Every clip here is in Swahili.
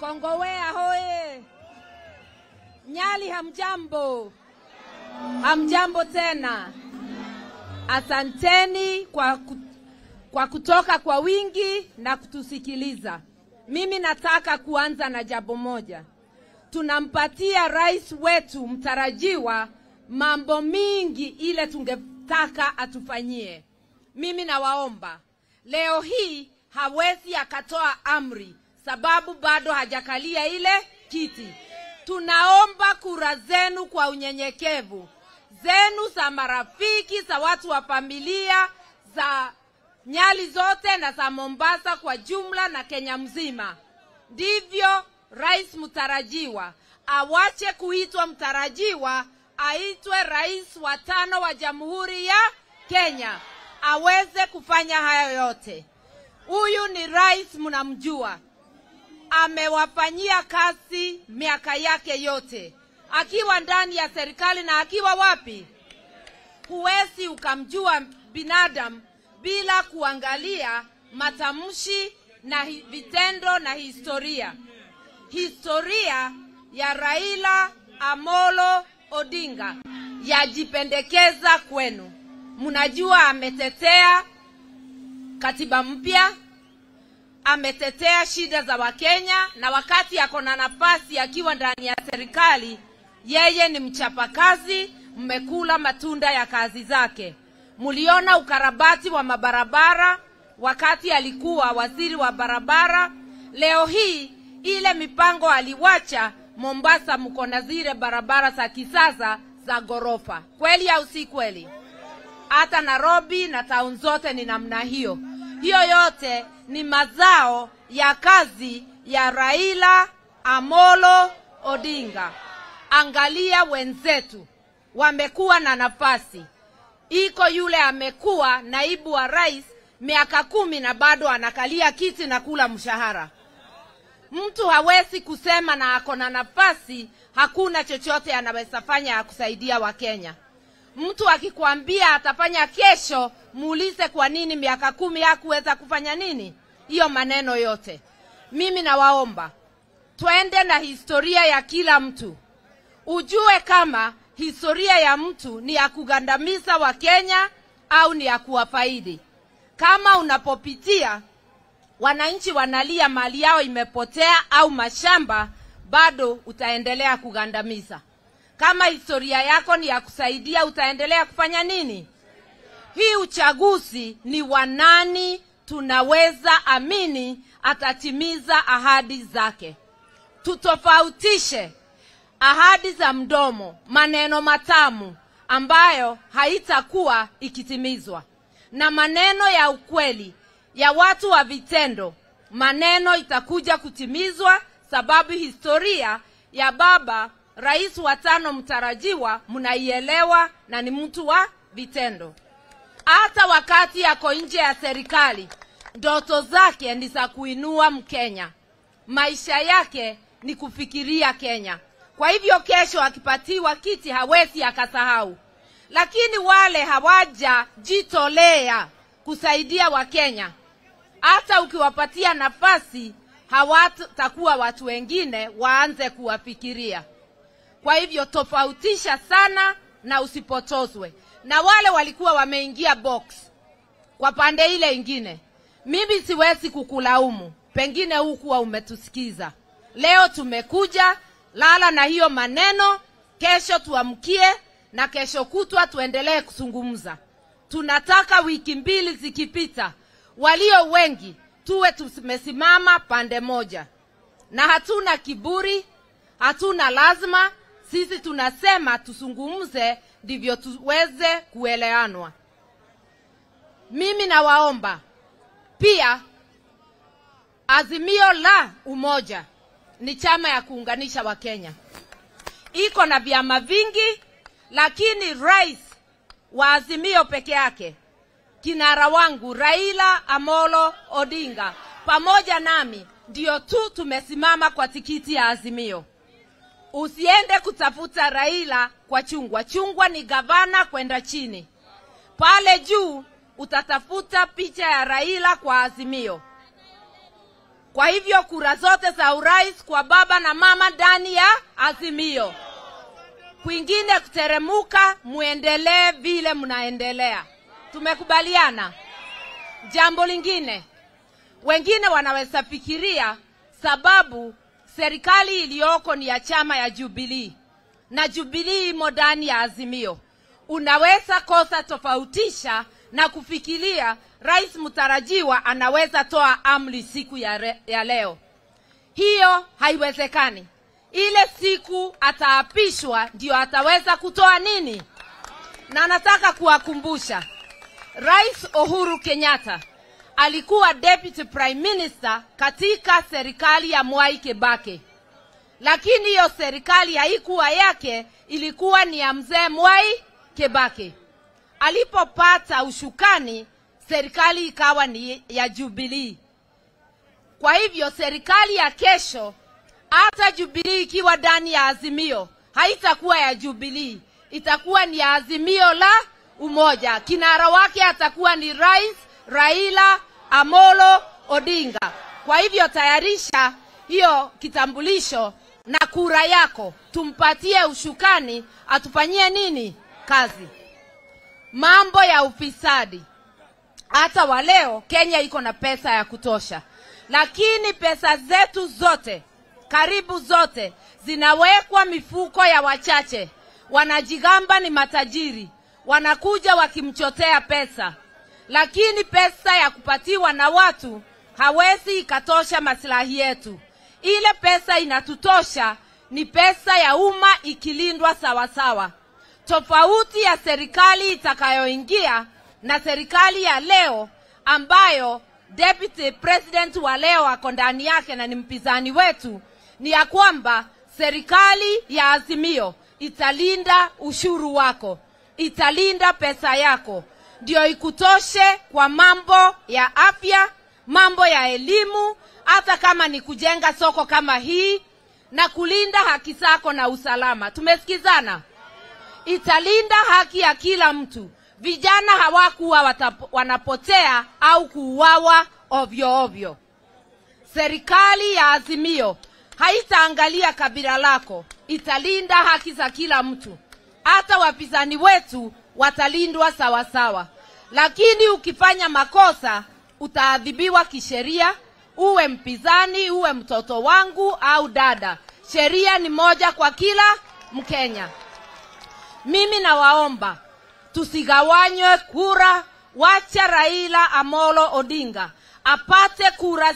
Kongowea hoye! Nyali hamjambo? Hamjambo tena. Asanteni kwa, ku, kwa kutoka kwa wingi na kutusikiliza. Mimi nataka kuanza na jambo moja. Tunampatia rais wetu mtarajiwa mambo mingi ile tungetaka atufanyie. Mimi nawaomba leo hii hawezi akatoa amri sababu bado hajakalia ile kiti. Tunaomba kura zenu kwa unyenyekevu, zenu za marafiki, za watu wa familia, za Nyali zote na za Mombasa kwa jumla na Kenya mzima. Ndivyo rais mtarajiwa awache kuitwa mtarajiwa, aitwe rais wa tano wa Jamhuri ya Kenya, aweze kufanya hayo yote. Huyu ni rais, mnamjua, amewafanyia kazi miaka yake yote akiwa ndani ya serikali na akiwa wapi. Huwezi ukamjua binadamu bila kuangalia matamshi na hi- vitendo na historia. Historia ya Raila Amolo Odinga yajipendekeza kwenu. Mnajua ametetea katiba mpya, ametetea shida za Wakenya, na wakati ako na nafasi akiwa ndani ya serikali, yeye ni mchapakazi. Mmekula matunda ya kazi zake. Mliona ukarabati wa mabarabara wakati alikuwa waziri wa barabara. Leo hii ile mipango aliwacha Mombasa, mko na zile barabara za kisasa za ghorofa, kweli au si kweli? hata Nairobi na town zote ni namna hiyo. Hiyo yote ni mazao ya kazi ya Raila Amolo Odinga. Angalia wenzetu wamekuwa na nafasi, iko yule amekuwa naibu wa rais miaka kumi na bado anakalia kiti na kula mshahara. Mtu hawezi kusema na ako na nafasi, hakuna chochote anaweza fanya ya kusaidia Wakenya. Mtu akikwambia atafanya kesho, muulize kwa nini miaka kumi hakuweza kufanya nini? Hiyo maneno yote. Mimi nawaomba twende na historia ya kila mtu, ujue kama historia ya mtu ni ya kugandamiza Wakenya au ni ya kuwafaidi. Kama unapopitia wananchi wanalia mali yao imepotea au mashamba, bado utaendelea kugandamiza. Kama historia yako ni ya kusaidia, utaendelea kufanya nini? Hii uchaguzi ni wa nani tunaweza amini atatimiza ahadi zake. Tutofautishe ahadi za mdomo, maneno matamu ambayo haitakuwa ikitimizwa, na maneno ya ukweli ya watu wa vitendo. Maneno itakuja kutimizwa, sababu historia ya baba rais wa tano mtarajiwa mnaielewa, na ni mtu wa vitendo. Hata wakati yako nje ya serikali, ndoto zake ni za kuinua Mkenya, maisha yake ni kufikiria Kenya. Kwa hivyo kesho akipatiwa kiti hawezi akasahau, lakini wale hawajajitolea kusaidia Wakenya, hata ukiwapatia nafasi hawatakuwa watu wengine waanze kuwafikiria. Kwa hivyo tofautisha sana na usipotozwe na wale walikuwa wameingia box kwa pande ile ingine. Mimi siwezi kukulaumu, pengine hukuwa umetusikiza. Leo tumekuja, lala na hiyo maneno, kesho tuamkie na kesho kutwa tuendelee kuzungumza. Tunataka wiki mbili zikipita, walio wengi tuwe tumesimama pande moja, na hatuna kiburi, hatuna lazima. Sisi tunasema tuzungumze, ndivyo tuweze kuelewanwa. Mimi nawaomba pia, Azimio la Umoja ni chama ya kuunganisha Wakenya, iko na vyama vingi, lakini rais wa Azimio peke yake, kinara wangu Raila Amolo Odinga pamoja nami ndio tu tumesimama kwa tikiti ya Azimio. Usiende kutafuta Raila kwa chungwa. Chungwa ni gavana kwenda chini, pale juu utatafuta picha ya Raila kwa Azimio. Kwa hivyo kura zote za urais kwa baba na mama ndani ya Azimio. Kwingine kuteremuka, muendelee vile mnaendelea. Tumekubaliana. Jambo lingine, wengine wanaweza fikiria sababu serikali iliyoko ni ya chama ya Jubilee na Jubilee imo ndani ya Azimio, unaweza kosa tofautisha na kufikiria rais mtarajiwa anaweza toa amri siku ya, re, ya leo. Hiyo haiwezekani. Ile siku ataapishwa ndio ataweza kutoa nini, na nataka kuwakumbusha Rais Uhuru Kenyatta alikuwa deputy prime minister katika serikali ya Mwai Kibaki, lakini hiyo serikali haikuwa yake, ilikuwa ni ya mzee Mwai Kibaki. Alipopata ushukani, serikali ikawa ni ya Jubilee. Kwa hivyo serikali ya kesho, hata Jubilee ikiwa ndani ya Azimio, haitakuwa ya Jubilee, itakuwa ni ya Azimio la Umoja. Kinara wake atakuwa ni Rais Raila Amolo Odinga. Kwa hivyo tayarisha hiyo kitambulisho na kura yako, tumpatie ushukani, atufanyie nini kazi. Mambo ya ufisadi, hata wa leo Kenya iko na pesa ya kutosha, lakini pesa zetu zote, karibu zote, zinawekwa mifuko ya wachache. Wanajigamba ni matajiri, wanakuja wakimchotea pesa, lakini pesa ya kupatiwa na watu hawezi ikatosha maslahi yetu. Ile pesa inatutosha ni pesa ya umma ikilindwa sawasawa, tofauti ya serikali itakayoingia na serikali ya leo ambayo deputy president wa leo ako ndani yake na ni mpinzani wetu, ni ya kwamba serikali ya Azimio italinda ushuru wako, italinda pesa yako, ndio ikutoshe kwa mambo ya afya, mambo ya elimu, hata kama ni kujenga soko kama hii na kulinda haki zako na usalama. Tumesikizana? Italinda haki ya kila mtu. Vijana hawakuwa wanapotea au kuuawa ovyo ovyo. Serikali ya Azimio haitaangalia kabila lako, italinda haki za kila mtu. Hata wapinzani wetu watalindwa sawasawa, lakini ukifanya makosa utaadhibiwa kisheria, uwe mpinzani, uwe mtoto wangu au dada. Sheria ni moja kwa kila Mkenya. Mimi nawaomba tusigawanywe kura, wacha Raila Amolo Odinga apate kura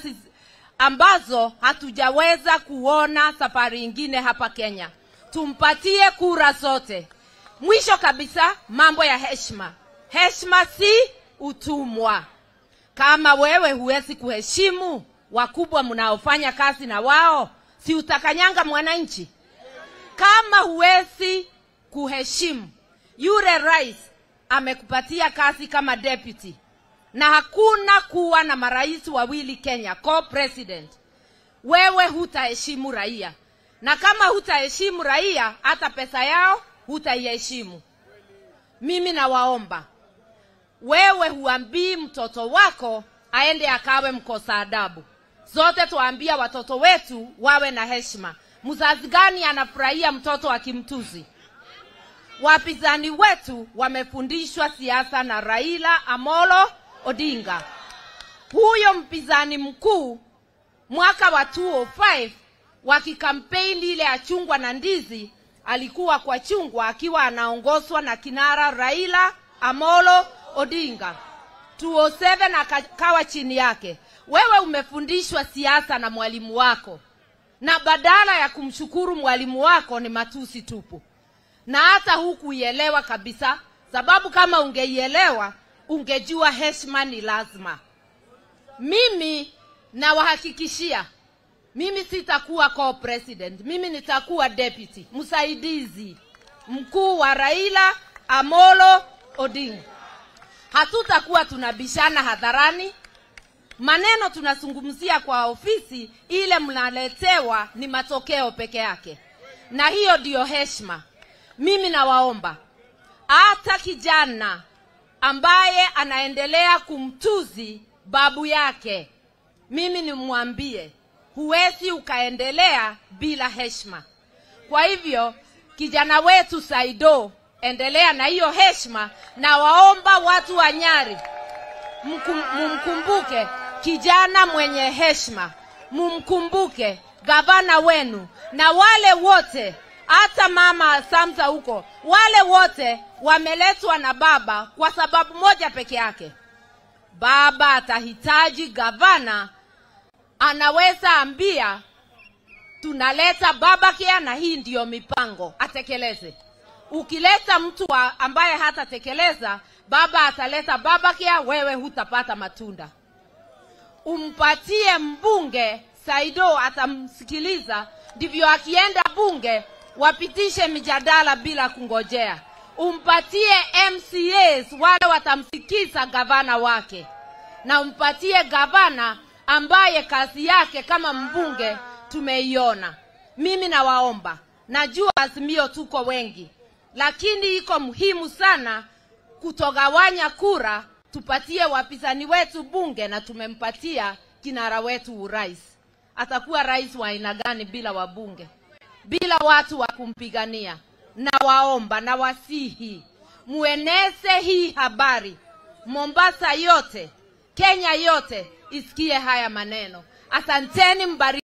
ambazo hatujaweza kuona safari ingine hapa Kenya. Tumpatie kura zote. Mwisho kabisa, mambo ya heshima. Heshima si utumwa. Kama wewe huwezi kuheshimu wakubwa mnaofanya kazi na wao, si utakanyanga mwananchi? Kama huwezi kuheshimu yule rais amekupatia kazi kama deputy, na hakuna kuwa na marais wawili Kenya, co-president, wewe hutaheshimu raia, na kama hutaheshimu raia, hata pesa yao hutaiheshimu. Mimi nawaomba wewe, huambii mtoto wako aende akawe mkosa adabu. Zote tuambia watoto wetu wawe na heshima. Mzazi gani anafurahia mtoto akimtuzi? Wapinzani wetu wamefundishwa siasa na Raila Amolo Odinga. Huyo mpinzani mkuu mwaka wa 2005 wakikampeni ile ya chungwa na ndizi, alikuwa kwa chungwa akiwa anaongozwa na kinara Raila Amolo Odinga. 2007 akawa chini yake. Wewe umefundishwa siasa na mwalimu wako, na badala ya kumshukuru mwalimu wako ni matusi tupu na hata hukuielewa kabisa, sababu kama ungeielewa ungejua heshima ni lazima. Mimi nawahakikishia, mimi sitakuwa co-president, mimi nitakuwa deputy, msaidizi mkuu wa Raila Amolo Odinga. Hatutakuwa tunabishana hadharani, maneno tunazungumzia kwa ofisi, ile mnaletewa ni matokeo peke yake, na hiyo ndiyo heshima. Mimi nawaomba hata kijana ambaye anaendelea kumtuzi babu yake mimi nimwambie huwezi ukaendelea bila heshima. Kwa hivyo kijana wetu Saido, endelea na hiyo heshima, na waomba watu wa Nyari mkum, mumkumbuke kijana mwenye heshima, mumkumbuke gavana wenu na wale wote, hata mama Samsa huko, wale wote wameletwa na baba kwa sababu moja peke yake. Baba atahitaji gavana, anaweza ambia tunaleta baba kia na hii ndiyo mipango atekeleze. Ukileta mtu wa ambaye hatatekeleza, baba ataleta baba kia, wewe hutapata matunda. Umpatie mbunge Saido, atamsikiliza, ndivyo akienda bunge wapitishe mijadala bila kungojea. Umpatie MCAs wale watamsikiza gavana wake, na umpatie gavana ambaye kazi yake kama mbunge tumeiona. Mimi nawaomba, najua Azimio tuko wengi, lakini iko muhimu sana kutogawanya kura, tupatie wapinzani wetu bunge, na tumempatia kinara wetu urais. Atakuwa rais wa aina gani bila wabunge, bila watu wa kumpigania? Na waomba na wasihi, mueneze hii habari Mombasa yote, Kenya yote isikie haya maneno. Asanteni, mbariki.